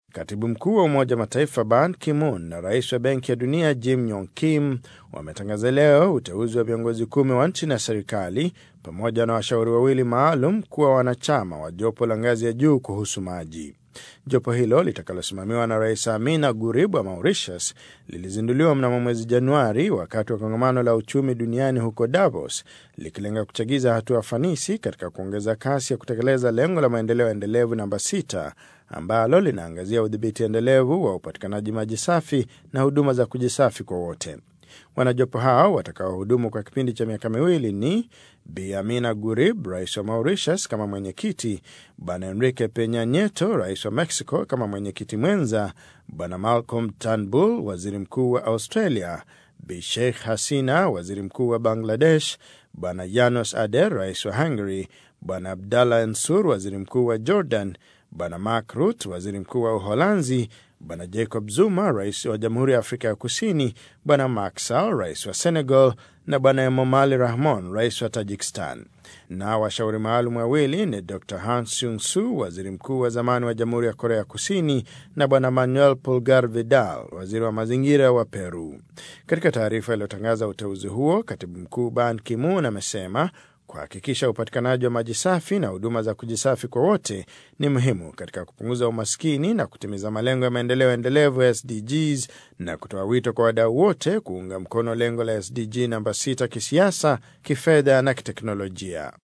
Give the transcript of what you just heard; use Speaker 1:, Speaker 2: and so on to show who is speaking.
Speaker 1: Katibu mkuu wa Umoja wa Mataifa Ban Ki-moon na rais wa Benki ya Dunia Jim Yong Kim wametangaza leo uteuzi wa viongozi kumi wa nchi na serikali pamoja na washauri wawili maalum kuwa wanachama wa jopo la ngazi ya juu kuhusu maji. Jopo hilo litakalosimamiwa na Rais Amina Gurib wa Mauritius lilizinduliwa mnamo mwezi Januari wakati wa kongamano la uchumi duniani huko Davos, likilenga kuchagiza hatua fanisi katika kuongeza kasi ya kutekeleza lengo la maendeleo endelevu namba sita ambalo linaangazia udhibiti endelevu wa upatikanaji maji safi na huduma za kujisafi kwa wote. Wanajopo hao watakaohudumu kwa kipindi cha miaka miwili ni Bi Amina Gurib, rais wa Mauritius, kama mwenyekiti, Bwana Enrique Penya Nieto, rais wa Mexico, kama mwenyekiti mwenza, Bwana Malcolm Turnbull, waziri mkuu wa Australia, Bi Sheikh Hasina, waziri mkuu wa Bangladesh, Bwana Janos Ader, rais wa Hungary, Bwana Abdallah Ensur, waziri mkuu wa Jordan, Bwana Mark Rutte, waziri mkuu wa Uholanzi, Bwana Jacob Zuma, rais wa Jamhuri ya Afrika ya Kusini, Bwana Macky Sall, rais wa Senegal, na Bwana Emomali Rahmon, rais wa Tajikistan. Na washauri maalum wawili ni Dr Hans Yung Su, waziri mkuu wa zamani wa Jamhuri ya Korea Kusini, na Bwana Manuel Pulgar Vidal, waziri wa mazingira wa Peru. Katika taarifa iliyotangaza uteuzi huo, katibu mkuu Ban Ki-moon amesema kuhakikisha upatikanaji wa maji safi na huduma za kujisafi kwa wote ni muhimu katika kupunguza umaskini na kutimiza malengo ya maendeleo endelevu ya SDGs na kutoa wito kwa wadau wote kuunga mkono lengo la SDG namba 6 kisiasa, kifedha na kiteknolojia.